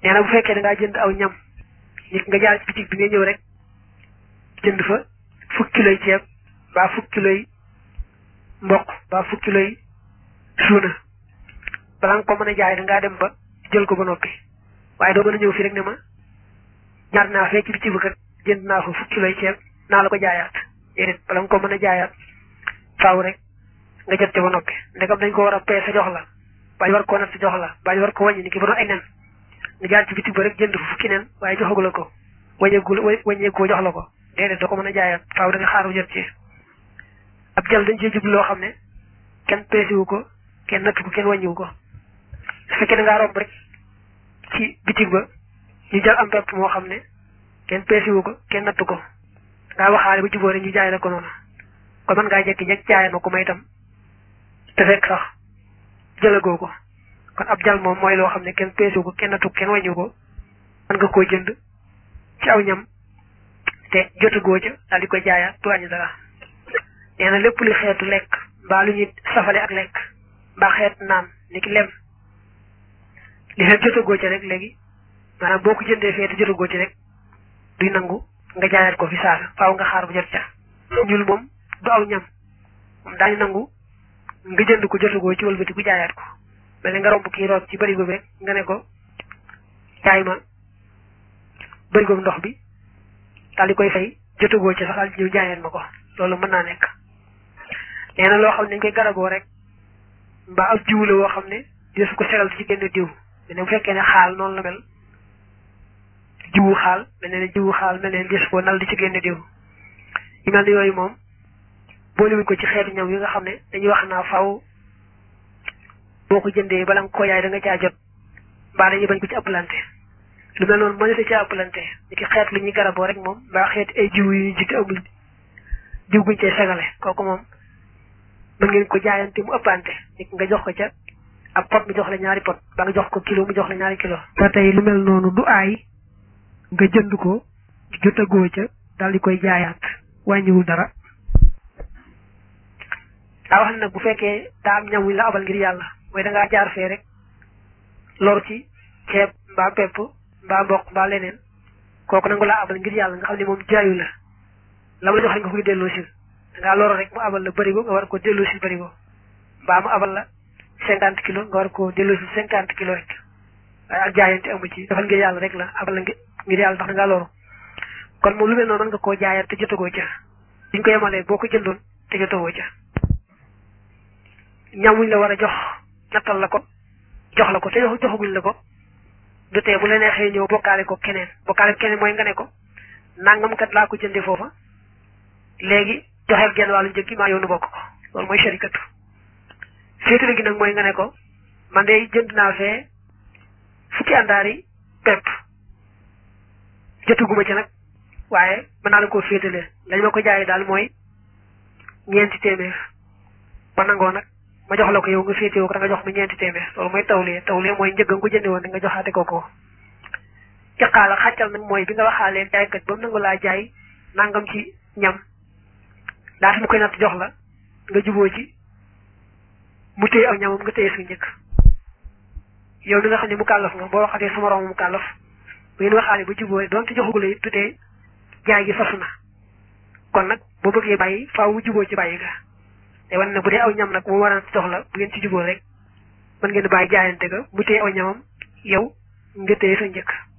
nee na bu fekkee da ngaa jënd aw ñam nit nga jaar ci bitig bi nga ñëw rek jënd fa fukki kiloy ceeb mbaa fukki kiloy mboq mbaa fukki kiloy suuna balaa nga ko mën a jaay da ngaa dem ba jël ko ba noppi waaye doo mën a ñëw fii rek ne ma ñaar naa fee ci bitig bi kat jënd naa fa fukki kiloy ceeb naa la ko jaayaat déedéet bala nga ko mën a jaayaat faaw rek nga jot ci ba noppi ndegam dañ ko war a peese jox la bañ war koo natt jox la bañ war ko wàññi ni ki ba doon ay nen nga jaar ci bitig ba rek jënd fa fukki nen waaye joxagu la ko wàññeeku wàññeeku jox la ko déedéet doo ko mën a jaayaat faaw da nga xaar bu jot ci ab jël dañ cee jublu loo xam ne kenn peesiwu ko kenn natt ko kenn wàññiwu ko su fekkee da ngaa romb rek ci bitig ba ñu jël am pepp moo xam ne kenn peesiwu ko kenn natt ko ngaa waxaale ba jubóore ñu jaay la ko noonu kon mën ngaa jekki-jekk jaay ma ko may itam te fekk sax jëlagoo ko kon ab jal moom mooy loo xam ne kenn peesu ko kenn nattu kenn wàññu ko mën nga koo jënd ci aw ñam te jotagoo ca daal di koy jaayaat du wàññi dara nee na lépp lu xeetu lekk mbaa lu ñuy safale ak lekk mbaa xeet naan ni ki lem li xeet jotagoo ca rek léegi maanaam boo ko jëndee fee te jotagoo ci rek duy nangu nga jaayaat ko fi saasa faaw nga xaar bu jot ca ñul moom du aw ñam moom daañu nangu nga jënd ko jotagoo ci wëlbati ku jaayaat ko mel ne nga romb kii root ci bërigo bi rek nga ne ko jaay ma bërigo ndox bi daal di koy fay jotagoo ci sax daal di ñëw jaayaat ma ko loolu mën naa nekk nee na loo xam ne dañ koy garaboo rek mbaa ab jiwu la woo xam ne dina su ko segal ci génn diw ne bu fekkee ne xaal noonu la mel jiwu xaal mel ne jiwu xaal mel ne des ko nal di ci génne diw yu mel ne yooyu moom boolewuñ ko ci xeetu ñam yi nga xam ne dañuy wax naa faw boo ko jëndee bala nga ko yaay da nga caa jot mbaa dañuy bañ ko ci ëppalante lu mel noonu mënata caa ëppalante ni ki xeet lu ñuy garaboo rek moom mbaa xeet ay jiw yu ñu jiite amul jiw guñ cay segale kooku moom mën ngeen ko jaayante mu ëppante nit nga jox ko ca ab pot mu jox la ñaari pot ba nga jox ko kilo mu jox la ñaari kilo ba tey lu mel noonu du aay nga jënd ko jotagoo ca daal di koy jaayaat wàññiwul dara daa wax ne nag bu fekkee daa am ñam wuñ la abal ngir yàlla mooy da ngaa jaar fee rek lor ci ceeb mbaa pepp mbaa mboq mbaa leneen kooku nangu laa abal ngir yàlla nga xam ne moom jaayu la la ma la jox rek nga koy delloo si da ngaa loro rek mu abal la bërigo nga war ko delloo si bërigo mbaa mu abal la cinquante kilos nga war ko delloo si cinquante kilos rek waaye ak jaayante amu ci defal ngir yàlla rek la abal la ngir yàlla ndax da ngaa loru kon moom lu mel noonu mën nga koo jaayaat te jotagoo ca biñ ko yemalee boo ko jëndoon te jotagoo ca ñamuñ la war a jox nattal la ko jox la ko te joxaguñ la ko du tee bu la neexee ñëw bokkaale ko keneen bokkaale ko keneen mooy nga ne ko nangam kat laa ko jëndee foofa léegi joxeel genn wàllu njëg gi maa yow nu bokk ko loolu mooy sharikatu féetale gi nag mooy nga ne ko man de jënd naa fee fukki àndaari pepp jotaguma ci nag waaye mën naa la koo féetale lañ ma ko jaayee daal mooy ñeenti téeméer ba nangoo nag ma jox la ko yow nga féetewoo ko da nga jox ma ñeenti téeméer loolu mooy tawlee tawlee mooy njëg nga ko jëndee woon da nga joxaate ko ko iqaala xàccal nag mooy bi nga waxaalee jaaykat ba mu nangu laa jaay nangam ci ñam daata mu koy natt jox la nga juboo ci mu téye aw ñamam nga téye suñu njëkk yow li nga xam ne mu kàllaf nga boo waxatee sama moroom mu kàllaf bu ngeen waxaale ba juboo doonte joxagula it tutee jaay gi fasu na kon nag boo bëggee bàyyi faaw mu juboo ci bàyyi ga te wan na bu dee aw ñam nag mu war a jox la bu ngeen ci juboo rek mën ngeen bàyyi jaayante ga mu téye aw ñamam yow nga téye sa njëkk